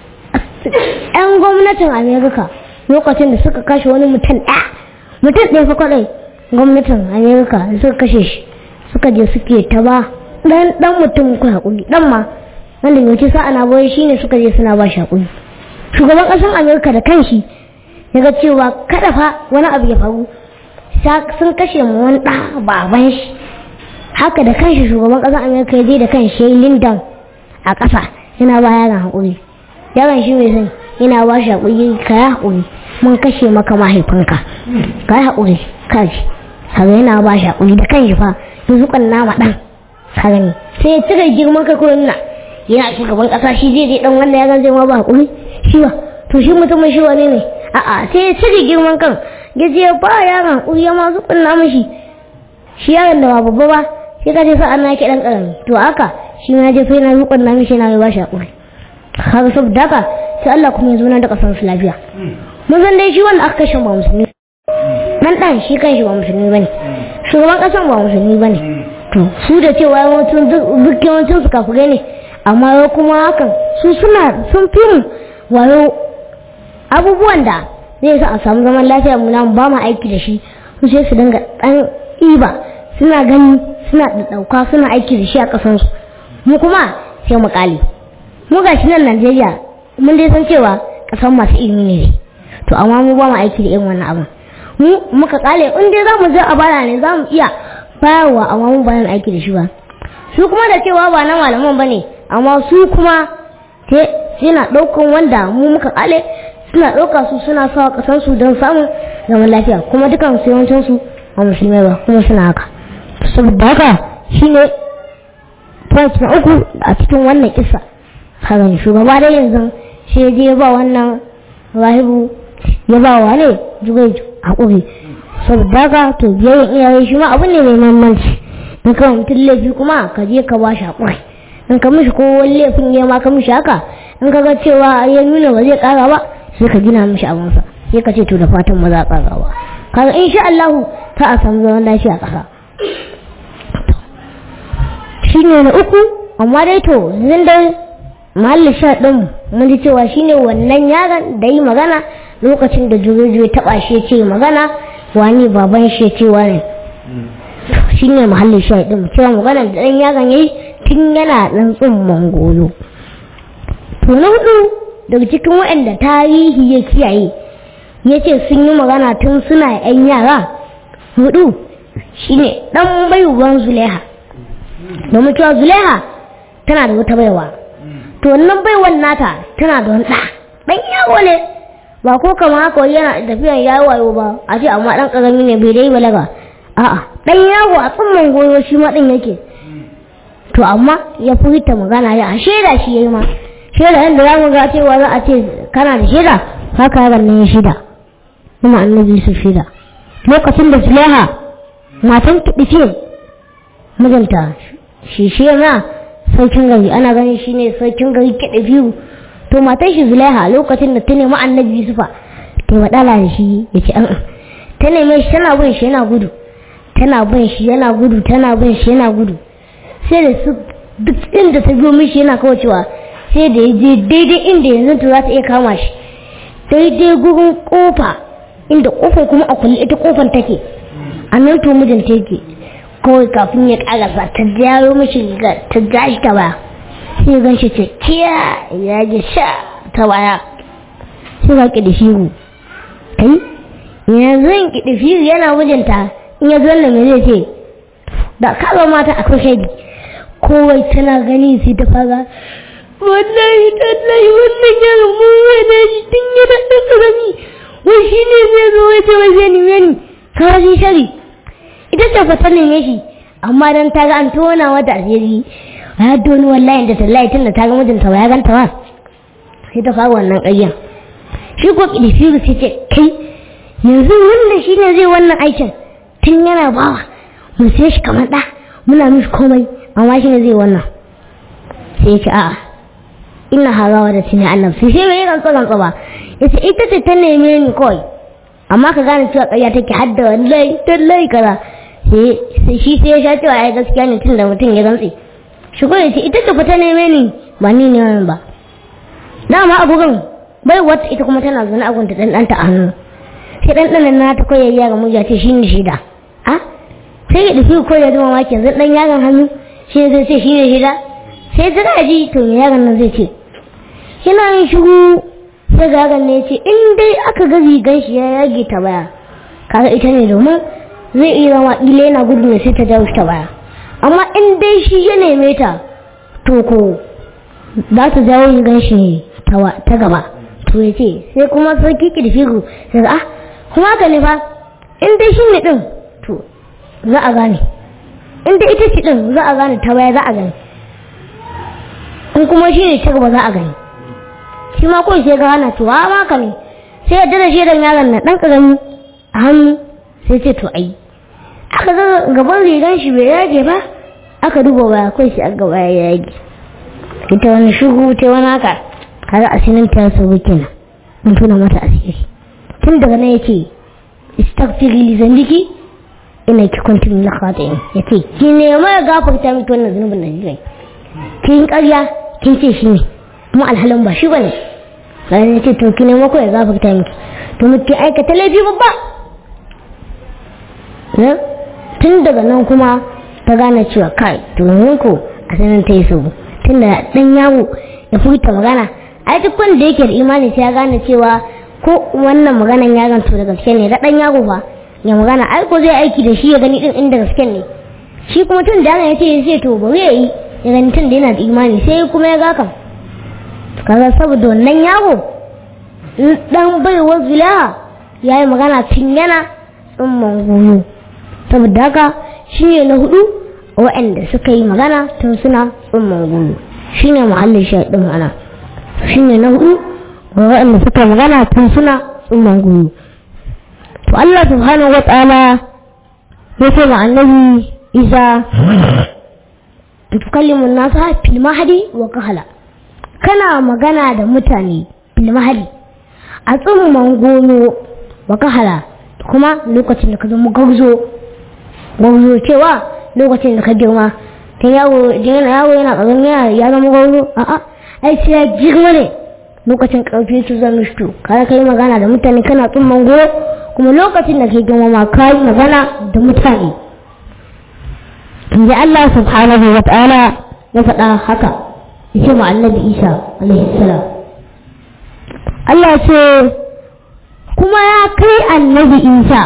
yan gwamnatin amerika lokacin da suka kashe wani mutum ɗaya mutum ɗaya fa kwaɗai gwamnatin amerika da suka kashe shi suka je suke ta ba ɗan ɗan mutum ku haƙuri ɗan ma wanda yauci sa'a na boye shine suka je suna ba shi haƙuri shugaban ƙasar amerika da kanshi ya ga cewa kada fa wani abu ya faru sun kashe mu wani ɗa baban shi haka da kanshi shugaban ƙasar amerika ya je da kan shi lindan a ƙasa yana ba yaron haƙuri yaron shi mai son yana ba shi haƙuri ka yi haƙuri mun kashe maka mahaifinka ka yi haƙuri ka ji haka yana ba shi haƙuri da kanshi fa ya zuƙan nama ɗan ka gani sai ya cire girman kai kuma nuna yana shugaban ƙasa shi zai je ɗan wanda ya zan zai ma ba haƙuri shi ba to shi mutumin shi wane ne a'a sai ya cire girman kan ya je ba yaron haƙuri ya ma zuƙan nama shi shi yaron da ba babba ba sai ka ce sa an nake dan karami to haka shi ma je sai na rukun na mishi na ba shi hakuri kaga saboda haka sai Allah kuma ya zo na da kasar su lafiya mun san dai shi wanda aka kashe ba musulmi dan dan shi kan shi ba musulmi bane shugaban kasan ba musulmi bane to su da cewa yawancin duk yawancin su kafirai ne amma yau kuma hakan su suna sun fi mu wayo abubuwan da zai sa a samu zaman lafiya mu na ba mu aiki da shi su sai su dinga dan iba suna gani suna ɗauka suna aiki da shi a ƙasansu mu kuma sai mu ƙale mu ga shi nan najeriya mun dai san cewa ƙasan masu ilimi ne to amma mu ba mu aiki da irin wannan abin mu muka ƙale in dai za mu je a baya ne za mu iya bayarwa amma mu ba mu aiki da shi ba su kuma da cewa ba na malaman ba ne amma su kuma suna ɗaukan wanda mu muka ƙale suna ɗauka su suna sawa ƙasansu don samun zaman lafiya kuma dukan su yawancinsu ba musulmai ba kuma suna haka saboda haka shi ne point na uku a cikin wannan kisa kaga shugaba dai yanzu shi je ya ba wannan rahibu ya ba wa ne jugai haƙuri saboda haka to biyayyen iyaye shi ma abu ne mai mahimmanci in ka mutum laifi kuma ka je ka ba shi haƙuri in ka mishi ko wani laifin ya ma ka mishi haka in ka ga cewa ya nuna ba zai ƙara ba sai ka gina mishi abinsa sai ka ce to da fatan ba za a ƙara ba kaga insha Allah ta a samu zaman lafiya a ƙasa shi ne na uku amma dai to zan dai mahallin sha ɗin mun ji cewa shi ne wannan yaron da yi magana lokacin da jurejuwe taɓa shi ce magana wani baban shi ce wani shi ne mahallin sha ɗin cewa magana da ɗan yaron ya yi tun yana ɗan tsumman goyo to na hudu daga cikin waɗanda tarihi ya kiyaye ya ce sun yi magana tun suna 'yan yara hudu shine ɗan baiwan zuleha domin cewa zuleha tana da wata baiwa to wannan baiwan nata tana da wani ɗa ɗan yawo ne ba ko kama haka yana tafiyan yayi wayo ba a ce amma ɗan ƙarami ne bai dai balaga a'a ɗan yawo a tsumman goyo shi ma ɗin yake to amma ya furta magana ya shaida shi yayi ma shaida yadda za mu ga cewa za a ce kana da shaida haka yaron nan ya shaida kuma annabi su shaida lokacin da zuleha matan kiɗi mijinta shi shi na sarkin gari ana ganin shi ne sarkin gari kiɗa biyu to matan shi zulaiha lokacin da ta nemi annabi yusufa ta waɗala da shi ya ce an'an ta neme shi tana bin shi yana gudu tana bin shi yana gudu tana bin shi yana gudu sai da su duk inda ta biyo mishi yana kawacewa sai da ya je daidai inda yanzu to za ta iya kama shi daidai gurin kofa inda kofar kuma a kulle ita kofar take a nan to mijinta yake kawai kafin ya karasa ta jaro mashi riga ta jashi ta baya sai gan shi ce kiya ya ji sha ta baya sai ga ki da shiru kai yanzu in ki da shiru yana mijinta in ya zo nan zai ce da kaga mata akwai shaidi kowai tana gani sai ta fara wallahi tallahi wannan yaron mun wani shi tun yana ɗan ƙarami wai shi ne zai zo wai ce wai zai nime ni kawai shi shari ita ce fa ta neme shi amma dan ta ga an tona mata asiri ya doni wallahi da tallahi tun da ta ga mijinta ba ya ganta ba sai ta fara wannan ƙaryan shi ko ƙidifiru sai ce kai yanzu wannan shi ne zai wannan aikin tun yana bawa mu sai shi kamar ɗa muna mishi komai amma shi ne zai wannan sai ce a'a ina harawa da tuni annab sai sai bai rantsa rantsa ba yace ita ce ta neme ni kawai amma ka gane cewa ƙarya take hadda wallahi tallahi kaza sai shi sai ya sha cewa ai gaskiya ne tun da mutum ya rantse shi ko yace ita ce ta neme ni ba ni ne wannan ba dama a gurin bai wata ita kuma tana zaune a gunta dan danta a hannu sai dan dan na ta koyar yaron muja ce shine shida a sai ya dafi koyar da mamaki yanzu dan yaron hannu shi zai ce shine shida sai ta ji to me yaron nan zai ce yana yin shiru sai ga yaron ne ya ce in dai aka ga rigan shi ya yage ta baya kaga ita ne domin zai iya zama ƙila yana gudu ne sai ta jawo shi ta baya amma in dai shi ya neme ta to ko za ta jawo rigan shi ta gaba to ya ce sai kuma sarki kirfiru sai ah kuma haka ne fa in dai shi ne din to za a gane in dai ita ce din za a gane ta baya za a gane in kuma shi ne ta gaba za a gani shi ma kawai sai ga hana to a maka ne sai ya dada shaidan yaron na dan karami a hannu sai ce to ai aka ga gaban rigan shi bai yage ba aka duba baya kai shi aka baya ya yage ita wani shugu ta wani haka kaga asirin ta so kenan mun tuna mata asiri tun daga nan yace istaghfiri li zambiki ina ki kuntum min khati'in yace ki nema ya gafarta miki wannan zunubin da kike kin ƙarya kin ce shi ne kuma alhalin ba shi bane sai yace to ki nema ko ya gafarta miki to muke aikata laifi babba tun daga nan kuma ta gane cewa kai domin ko a sanin ta yi so tun da dan yawo ya furta magana a duk wanda yake da imani sai ya gane cewa ko wannan maganan ya ganto da gaske ne da dan yawo fa ya magana ai ko zai aiki da shi ya gani din inda gaske ne shi kuma tun da ya ce sai to bari ya yi ya gani tun da yana da imani sai kuma ya ga kan kaga saboda wannan yawo dan baiwa zulaha ya yi magana tun yana tsumman goyo saboda haka shi ne na hudu waɗanda suka yi magana tun suna tsumman goyo shi ne muhallin shaɗin mana shi ne na hudu waɗanda suka yi magana tun suna tsumman goyo to Allah subhanahu wa ta'ala ya ce ma annabi Isa tukallimu nasa fil mahdi wa kahala kana magana da mutane fil mahdi a tsumman goyo wa kahala kuma lokacin da ka zama gauzo gauzo cewa lokacin da ka girma ta yawo yana yawo yana ƙarfin yana ya zama gauzo a'a ai sai ya girma ne lokacin ƙarfi su zama shi kada ka yi magana da mutane kana tsumman goyo kuma lokacin da ka girma ma ka yi magana da mutane inda Allah subhanahu wa ta'ala ya faɗa haka ya ce ma annabi Isa alaihi salam Allah ce kuma ya kai annabi Isa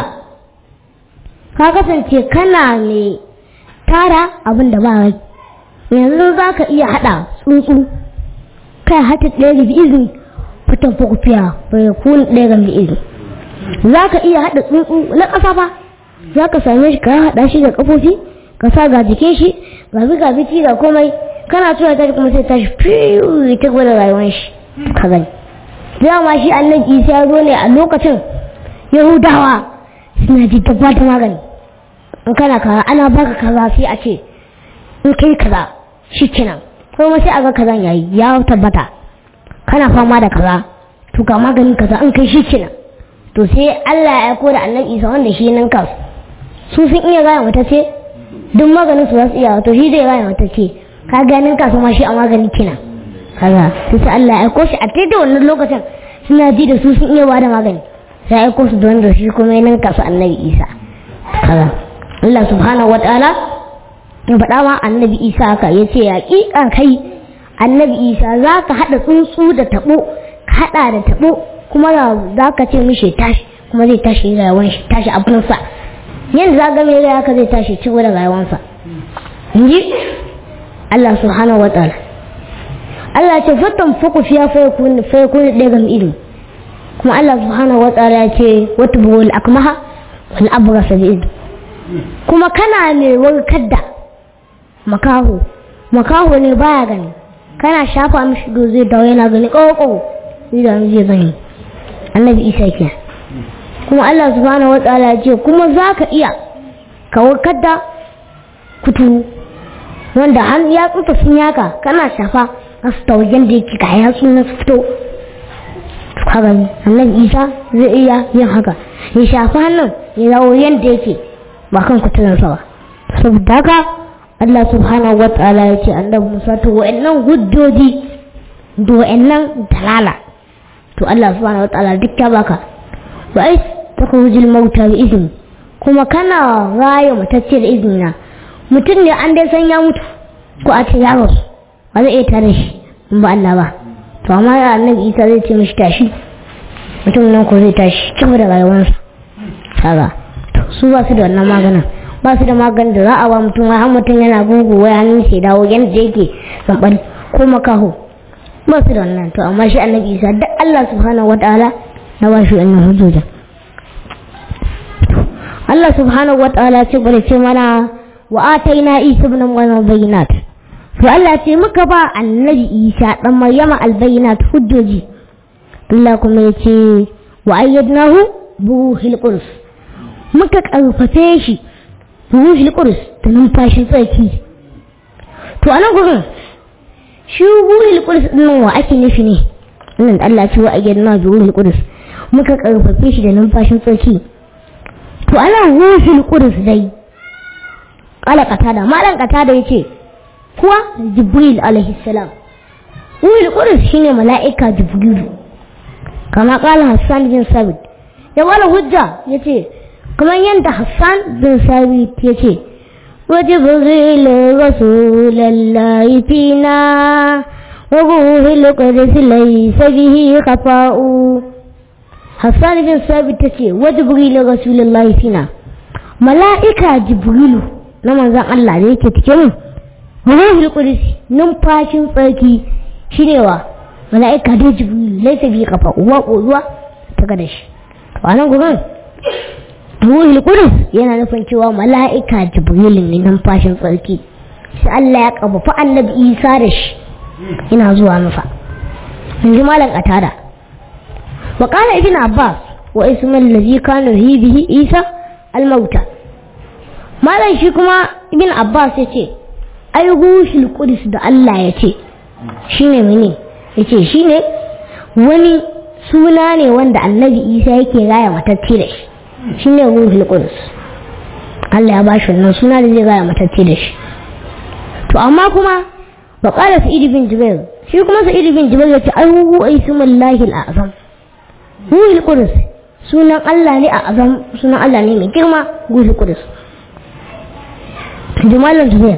ka kasance kana ne tara abin da ba rai yanzu za ka iya haɗa tsuntsu kai hata ɗaya da izini fitan fukufiya bai kun ɗaya ga izini za ka iya haɗa tsuntsu na ƙasa ba za ka same shi ka haɗa shi da ƙafofi ka sa ga jikin shi ga bi ga biti ga komai kana tura ta kuma sai tashi fiyu ta gwada rayuwar shi ka gani dama shi annabi isa ya zo ne a lokacin yahudawa suna ji dabba da magani in kana kaza ana baka kaza sai a ce in kai kaza shi kenan kuma sai a ga kazan yayi ya tabbata kana fama da kaza to ga maganin kaza in kai shi kenan to sai Allah ya aiko da annabi Isa wanda shi nan kansu su sun iya gaya mata ce duk maganin su za su iya to shi zai gaya mata ce ka ganin kasu ma shi a magani kenan kaza sai Allah ya aiko shi a daidai wannan lokacin suna ji da su sun iya bada magani sai aiko su don da shi kuma yanin kasu annabi isa kaza Allah subhanahu wa ta'ala ya faɗa ma annabi isa haka ya ce yaƙiƙa kai annabi isa za ka haɗa tsuntsu da taɓo ka haɗa da taɓo kuma za ka ce mishi tashi kuma zai tashi rayuwar shi tashi abinsa yadda za ga mai rai haka zai tashi ci da rayuwarsa in ji Allah subhanahu wa ta'ala Allah ce fatan fuku fiya fa yakun fa yakun ɗaya ga ido kuma Allah subhanahu wa ta'ala ya ce wata buwal akmaha wal abrasa bi ido kuma kana mai warkar da makaho makaho ne baya gani kana shafa mishi do zai dawo yana gani ƙoƙo zai da zai gani annabi isa ke kuma Allah subhanahu wa ta'ala ya ce kuma za ka iya ka warkar da kuturu wanda har ya tsufa sun yaka kana shafa asu tawajen da yake ga yatsu na fito kaga annabi isa zai iya yin haka ya shafi hannun ya dawo yadda yake ba kan kuturinsa ba saboda haka Allah subhanahu wa ta'ala ya ce annabi Musa to wa'annan hujjoji da wa'annan dalala to Allah subhanahu wa ta'ala duk ya baka wa ai takhujul mauta bi izni kuma kana raya mutacce da iznina mutum ne an dai san ya mutu ko a ce ya rasu ba zai iya tare shi in ba Allah ba to amma ya annabi Isa zai ce mishi tashi mutum nan ko zai tashi cikin da rayuwarsa kaga su ba su da wannan maganin ba su da maganin da za a ba mutum wai har mutum yana gugu wai hannun shi dawo yanda yake zambal ko makaho ba su da wannan to amma shi annabi Isa duk Allah subhanahu wataala na ba shi wannan hujjoja Allah subhanahu wataala ce bane ce mana wa ataina Isa ibn Maryam bayyinat to Allah ce muka ba annabi Isa dan Maryama albayinat hujjoji Allah kuma ya ce wa ayyadnahu buhil qudus muka karfafe shi buhil qudus da numfashin tsarki to anan gurin shi ruhul qudus din wa ake nufi ne wannan Allah ce wa ayyana bi ruhul qudus muka karfafe shi da numfashin tsarki to ana ruhul qudus dai kala katada malan katada yace kuwa jibril alaihi salam ruhul qudus shine mala'ika jibril kama kala hassan bin sabit ya wala hujja yace kamar yadda hassan bin sabit yace وجبريل رسول الله فينا وروح القدس ليس به خفاء حسان بن ثابت تكي وجبريل رسول الله فينا ملائكة جبريل نما زان الله da yake cikin روح القدس numfashin tsarki shine wa mala'ika da jibril laisa bi kafa uwa kozuwa ta gada shi to anan gurin ruhul qudus yana nufin cewa mala'ika jibril ne numfashin tsarki sai Allah ya kafafa annabi Isa da shi ina zuwa nufa in ji malam qatada wa qala ibn abbas wa ismu allazi kana hi bihi isa al-mauta malam shi kuma ibn abbas yace ai ruhul qudus da Allah yace shine mene yace shine wani suna ne wanda annabi isa yake raya matacce da shi shi ne ruhul qudus Allah ya ba shi wannan suna da zai gaya matacce da shi to amma kuma wa qala sa'id bin jubair shi kuma sa'id bin jubair yace ai hu ismullahi al-azam ruhul qudus sunan Allah ne a azam sunan Allah ne mai girma ruhul qudus jumalan jubair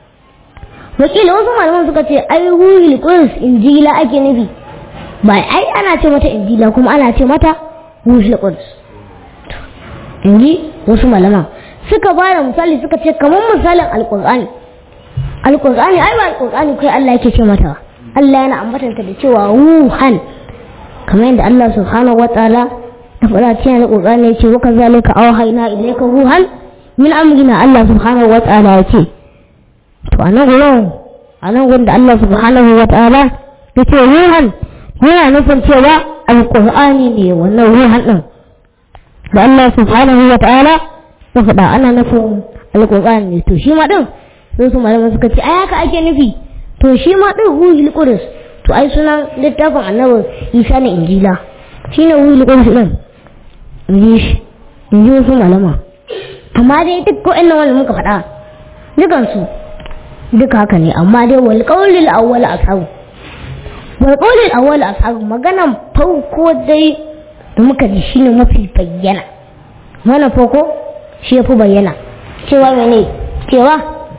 wakila wasu malaman suka ce ai ruhul qudus injila ake nufi ba ai ana ce mata injila kuma ana ce mata ruhul qudus inji wasu malaman suka ba da misali suka ce kamar misalin alkur'ani alkur'ani ai ba alkur'ani kai Allah yake ce mata Allah yana ambatanta da cewa ruhan kamar yadda Allah subhanahu wa ta'ala da fara cikin alkur'ani yake wa kazalika awhayna ilayka ruhan min amrina Allah subhanahu wa ta'ala yake to anan gurin anan gurin da Allah subhanahu wa ta'ala yake ruhan yana nufin cewa alkur'ani ne wannan ruhan din da Allah subhanahu wa ta'ala ya faɗa ana nufin alƙur'ani ne to shi ma din sai su malaman suka ce ai haka ake nufi to shi ma din ruhul qudus to ai sunan littafin annabi Isa ne injila shine ruhul qudus din inji shi inji wasu malama amma dai duk wa'annan wanda muka faɗa dukan su duka haka ne amma dai wal qawlil awwal ashabu wal qawlil awwal ashabu maganan farko dai da muka ji shine mafi bayyana mana farko shi ya fi bayyana cewa mene cewa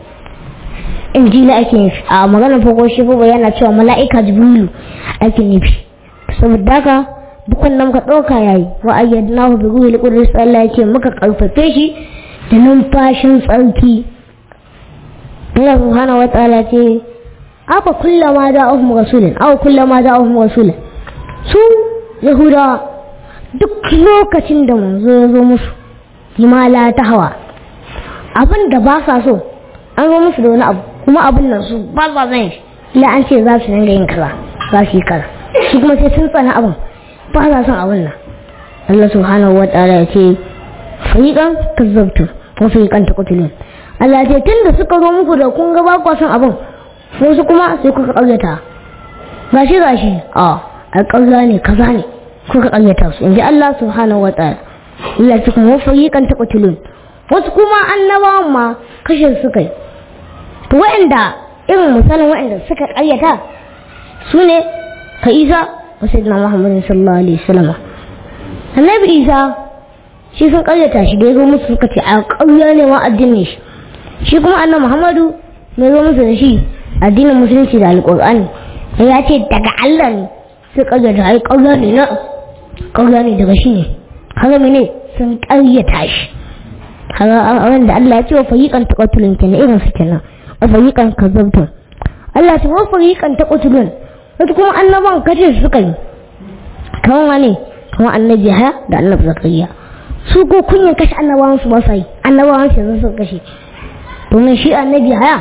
injila ake nufi a maganar farko shi fi bayyana cewa mala'ika jibrilu ake nufi saboda haka dukkan nan muka ɗauka yayi wa ayyadnahu bi ruhil qudus Allah yake muka karfafe shi da numfashin tsarki Allah subhanahu wa ta'ala ce afa kullama da'ahum rasulun aw kullama da'ahum rasulun su yahudawa duk lokacin da manzo ya zo musu himala ta hawa abin da ba sa so an zo musu da wani abu kuma abin nan su ba sa zan shi ila an ce za su dinga yin kaza za su yi kaza su kuma sai sun tsana abin ba sa son abin nan Allah subhanahu wa ta'ala ya ce fariqan kazzabtu wa fariqan taqtulun Allah ya ce tunda suka zo muku da kun ga ba ku son abin wasu kuma sai kuka karyata gashi gashi a alƙarya ne kaza ne kuka karyata su inji Allah subhanahu wa ta'ala Allah ya kuma fariqan taqtulun wasu kuma annabawan ma kashe su kai to waɗanda irin misalin waɗanda suka karyata su ne ka Isa wa sayyidina Muhammad sallallahu alaihi wasallam annabi Isa shi sun karyata shi da ya zo musu suka ce a ƙarya ne ma addinin shi shi kuma annabi Muhammadu mai zo musu da shi addinin musulunci da alƙur'ani ya ce daga Allah ne sai karyata ai ƙarya ne na ƙarya ne daga shi ne haka mene sun ƙaryata shi haka wanda Allah ya ce wa fariqan taqatulun kenan irin su kenan wa fariqan kazzabtum Allah ce wa fariqan taqatulun wato kuma annaban kace su suka yi kamar wani kamar annabi haya da annabi zakariya su ko kunyan kashe annabawan su ba sa yi annabawan su yanzu suka kashe domin shi annabi haya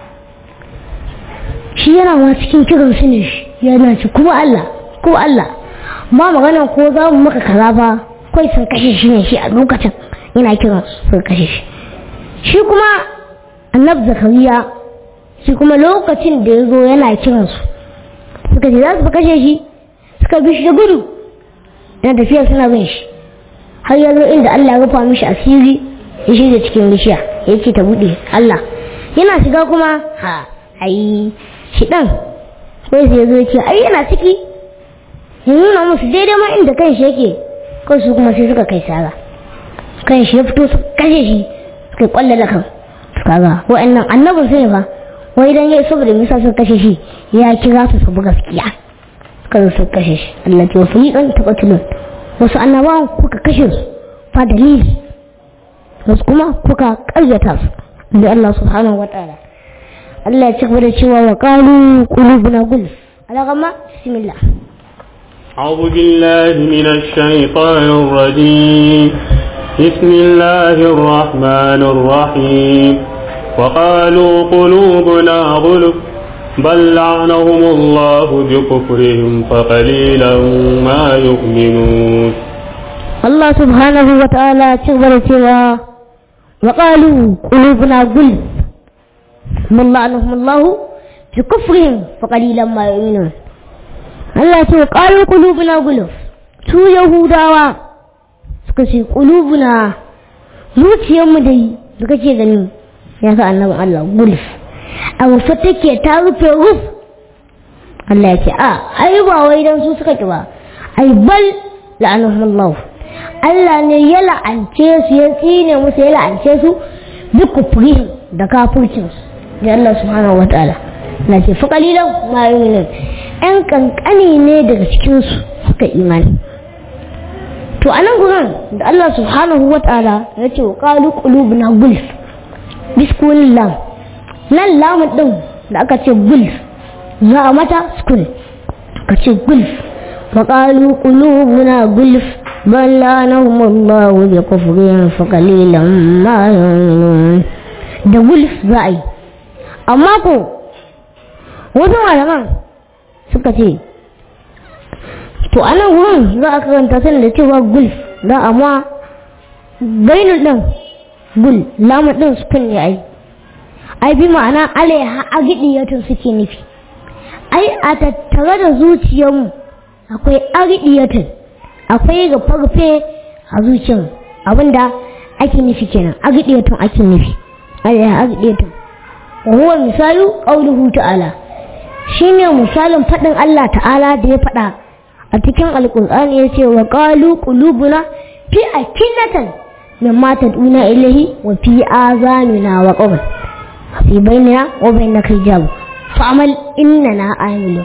shi yana ma cikin kiran su ne yana ci kuma Allah ko Allah ma magana ko za mu maka kaza ba kai sun kashe shi ne shi a lokacin yana kiran su kashe shi shi kuma annabi zakariya shi kuma lokacin da ya zo yana kiransu suka ce za su fi kashe shi suka bi shi da gudu na tafiya suna bin shi har ya zo inda Allah ya rufa mishi asiri ya shirya cikin bishiya ya ce ta buɗe Allah yana shiga kuma ha ai shi ɗan sai sai zo ce ai yana ciki ya nuna musu daidai ma inda kan shi yake kawai su kuma sai suka kai sara kan shi ya fito su kashe shi suka kwalla da kan kaga wa'annan annabin sai fa wai dan yayi saboda misa suka kashe shi ya kira su su bi gaskiya suka zo suka kashe shi Allah ce wasu yiƙan taɓatulun wasu annabawan kuka kashe su fa dalili wasu kuma kuka ƙaryata su da Allah subhanahu wa ta'ala Allah ya ci gaba da cewa wa qalu qulubuna gulf alagama bismillah أعوذ بالله من الشيطان الرجيم بسم الله الرحمن الرحيم وقالوا قلوبنا غلف بل لعنهم الله بكفرهم فقليلا ما يؤمنون الله سبحانه وتعالى تكبر سوى وقالوا قلوبنا غلف من لعنهم الله بكفرهم فقليلا ما يؤمنون Allah ce ƙarin ƙulubuna guluf su Yahudawa suka ce ƙulubuna zuciyarmu da yi suka ce gani ya sa annabin Allah guluf a rufe take ta rufe ruf Allah ya ce a ai ba wai dan su suka ki ba ai bal la'anahumullah Allah ne ya la'ance su ya tsine musu ya la'ance su bi kufrihim da kafircin su da Allah subhanahu wataala na ce fa qalilan ma yu'minun ‘yan kankani ne daga cikinsu suka imani. To, a nan gurin da Allah subhanahu wa ta'ala ya ce wa ƙalu ƙulubuna gulf, biskunin lam, nan lamun ɗin da aka ce gulf, za a mata skul, ka ce gulf, wa ƙalu ƙulubuna gulf, ban lanahum Allah bi kufrin fa qalilan ma yu'minun da gulf za a yi amma ko wasu malaman suka ce to a nan wurin za a karanta sani da cewa gulf da amma bainul ɗin gul lamun ɗin sukun ne ai ai bi ma'ana alaiha agidiyatun suke nufi ai a tattare da zuciyarmu akwai agidiyatun akwai gafarfe a zuciyar abinda ake nufi kenan agidiyatun ake nufi alaiha agidiyatun wa huwa misalu qawluhu ta'ala shine misalin faɗin Allah ta'ala da ya faɗa a cikin alƙur'ani ya ce wa ƙalu ƙulubuna fi a kinnatan min mata duna ilahi wa fi azanuna wa ƙawar fi bainina wa bainaka hijab fa'amal innana amilu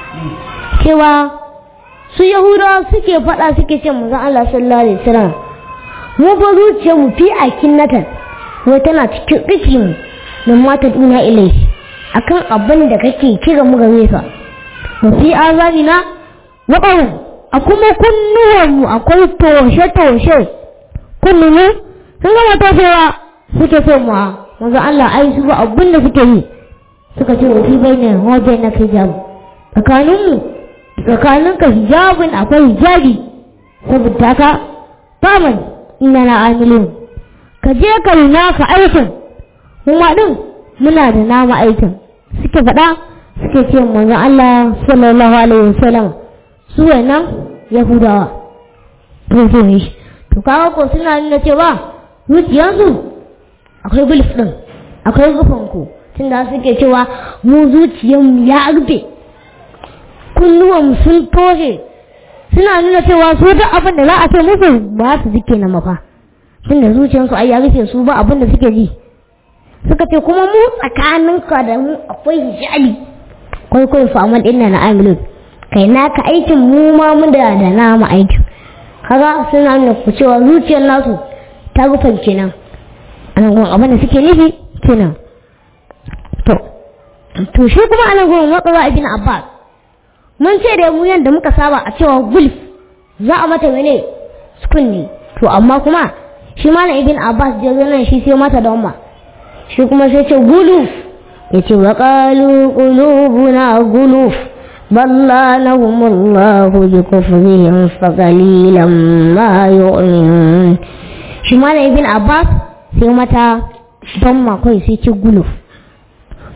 cewa su yahudawa suke faɗa suke ce manzon Allah sallallahu alaihi wasallam mu fa zuciya mu fi a kinnatan wai tana cikin rikin min mata duna ilahi akan abin da kake kira mu gare sa wa fi azanina waɗau a kuma kunnuwanmu akwai toshe-toshe kunnumu sun gama toshewa suke so mu wanzu Allah ai su ba abin da suke yi suka ce wa fi bayyana wa bayyana ka hijabu tsakaninmu tsakanin ka hijabin akwai hijabi saboda ka faman ina na amilin ka je ka nuna ka aikin kuma din muna da nama aikin suke faɗa suke ce manzo Allah sallallahu alaihi wasallam su wannan yahudawa to so ne to kawo ko suna nuna cewa zuciyarsu akwai gulf din akwai rufin ku tunda suke cewa mu zuciyarmu ya rufe kunnuwan sun toshe suna nuna cewa su duk abin da za a ce musu ba su suke na mafa tunda zuciyarsu ai ya rufe su ba abin da suke ji suka ce kuma mu tsakaninka da mu akwai hijabi kwai kwai faman ɗin na amilun kai naka aikin mu ma mu da da nama aikin kaga suna nuna ku cewa zuciyar nasu ta rufe kenan anan gurin abin da suke nufi kenan to to shi kuma anan gurin matsala ibn abbas mun ce da mu yanda muka saba a cewa gulf za a mata mene sukun ne to amma kuma shi malam ibn abbas da zo nan shi sai mata da umma shi kuma sai ce guluf ya ce wa ƙalu ƙulubuna guluf balla na humullahu bi kufrihim fa qalilan ma yu'minun shi malam ibn abbas sai mata don ma kai sai ce guluf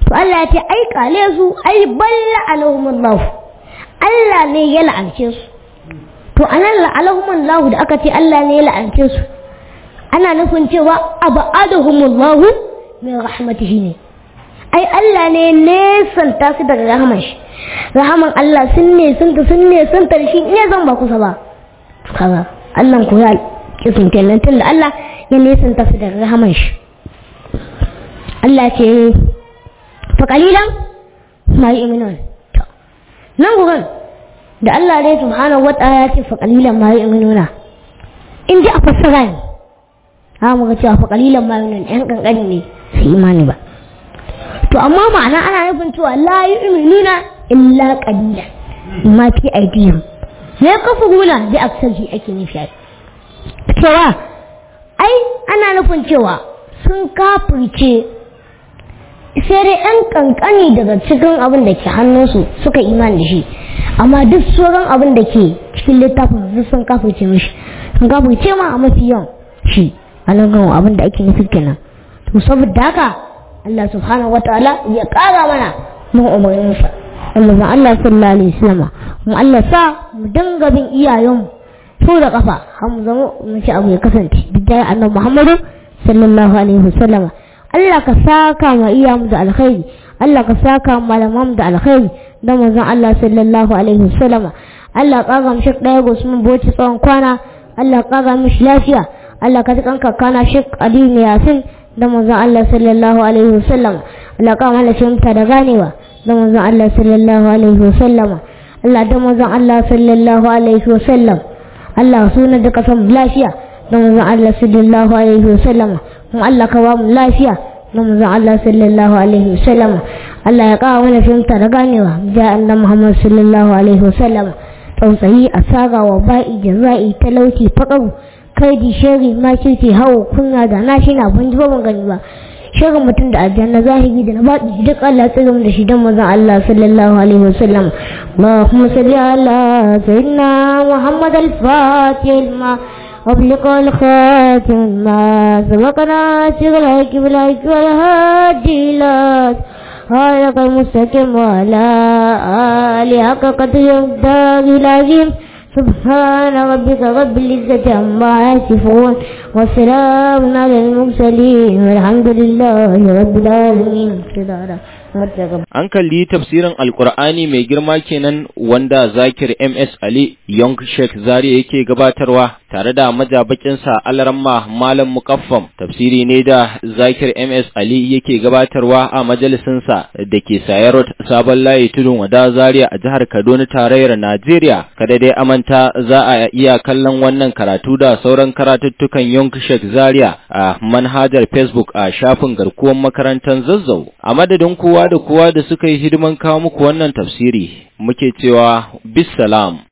to Allah ya ce ai kale su ai balla alahumullahu Allah ne ya la'ance su to anan la'alahumullahu da aka ce Allah ne ya la'ance su ana nufin cewa abadahumullahu min rahmatihi ne ai Allah ne nesanta su daga rahaman shi rahaman Allah sun ne sun ta sun ne sun ta shi ne zan ba kusa ba kaga Allah ko ya kisun kenan tun da Allah ya nesanta su daga rahaman shi Allah ce fa kalilan ma yu'minun nan gurin da Allah ne subhanahu wata'ala ya ce fa kalilan ma yu'minuna in ji a fassara ne ha mu ga cewa fa kalilan ma yu'minun yan kankani ne su imani ba to amma ma'ana ana nufin cewa la yu'minuna illa qalilan ma fi aidihim ya kafuruna bi aksarhi ake nufi cewa ai ana nufin cewa sun kafirce sai dai ɗan kankani daga cikin abin da ke hannunsu suka imani da shi amma duk sauran abin da ke cikin littafin su sun kafirce mishi sun kafirce ma a mafi yawan shi a nan abin da ake nufi kenan to saboda haka Allah subhanahu wataala ya kara mana mun umarninsa Allah zan Allah sallallahu alaihi wasallam mu Allah sa mu dinga bin iyayenmu su da kafa har mu zama mu ci abu ya kasance bidai annabi Muhammadu sallallahu alaihi wasallam Allah ka saka ma iyayenmu da alkhairi Allah ka saka ma malaman da alkhairi da manzon Allah sallallahu alaihi wasallam Allah ka ga mu shek daya Usman Boci tsawon kwana Allah ka ga mishi lafiya Allah ka ji kanka kana shek Aliyu Yasin da manzon Allah sallallahu alaihi wasallam Allah ka mana fahimta da ganewa da manzon Allah sallallahu alaihi wasallam Allah da manzon Allah sallallahu alaihi wasallam Allah suna da kasan lafiya da manzon Allah sallallahu alaihi wasallam kuma Allah ka ba mu lafiya da manzon Allah sallallahu alaihi wasallam Allah ya kawo mana fahimta da ganewa da annabi Muhammad sallallahu alaihi wasallam tsautsayi asaga wa ba'i jaza'i talauci faqaru kai di shari ma kirki hawo kunya da na shi na ban ji ba ban gani ba shirin mutum da aljanna zahiri da na baɗi duk Allah tsirin da shi don mazan Allah sallallahu alaihi wasallam Allahumma salli ala sayyidina Muhammad al-Fatih ma أبلغ الخاتم ما سبقنا شغل الكبلاك والهادي لك هذا المستقيم وعلى آله حق قدر الدار العظيم سبحان ربك رب العزة عما يصفون وسلام على المرسلين والحمد لله رب العالمين An kalli tafsirin Alƙur'ani mai girma kenan wanda Zakir MS Ali Young Sheikh Zari yake gabatarwa tare da majabakinsa Alaramma Malam Mukaffam tafsiri ne da Zakir MS Ali yake gabatarwa a majalisinsa da ke Sayarot Sabon Layi Tudun Wada Zaria a jihar Kaduna tarayyar Najeriya. Kada dai amanta za a iya kallon wannan karatu da sauran karatuttukan Young Sheikh Zaria a manhajar Facebook a shafin garkuwar makarantar Zazzau. A madadin kowa da kowa da suka yi hidiman kawo muku wannan tafsiri muke cewa bisalam